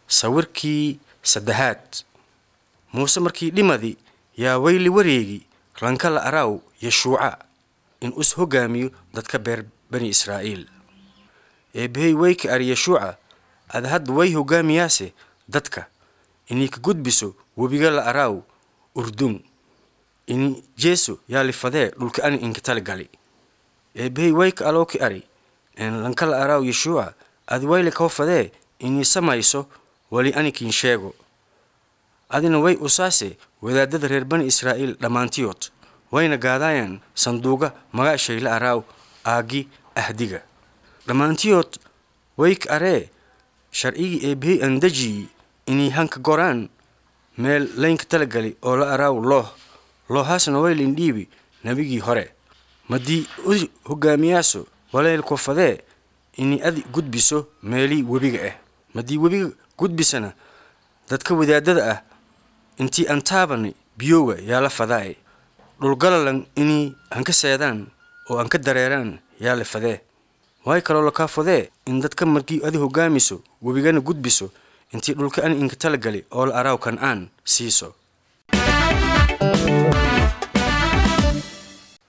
sawirkii saddexaad muuse markii dhimadi yaa weyli wareegi rankala araaw yeshuuca in us hogaamiyo dadka beer bani israa'iil eebbahey weyka ari yeshuuca ad hadda way hogaamiyaase dadka inay ka gudbiso webiga la araaw urdun ini jeeso yaa lifadee dhulka ani inka tali gali eebbahey wayka alooki ari en lankala araaw yeshuuca ad wayle kau fadee inii samayso wali anikiin sheego adina way usaase wadaadada reer bani israa'iil dhammaantiyood wayna gaadaayaan sanduuga magaashay la araaw aaggi ahdiga dhammaantiyood wayka aree sharcigii eebbahey andajiyi inay hanka goraan meel laynka talagali oo la araaw looh loohaasna waylin dhiibi nebigii hore madii u hogaamiyaaso walaylko fadee inay adi gudbiso meelii webiga ah madii webiga gudbisana dadka wadaadada ah intii aan taabani biyooga yaa la fadaaye dhulgalalan inay hanka seedaan oo aan ka dareeraan yaa la fadee waay kaloo lakaa fadee in dadka markii adi hogaamiso webigana gudbiso intii dhulka ani inka talagali oo la araaw kan aan siiso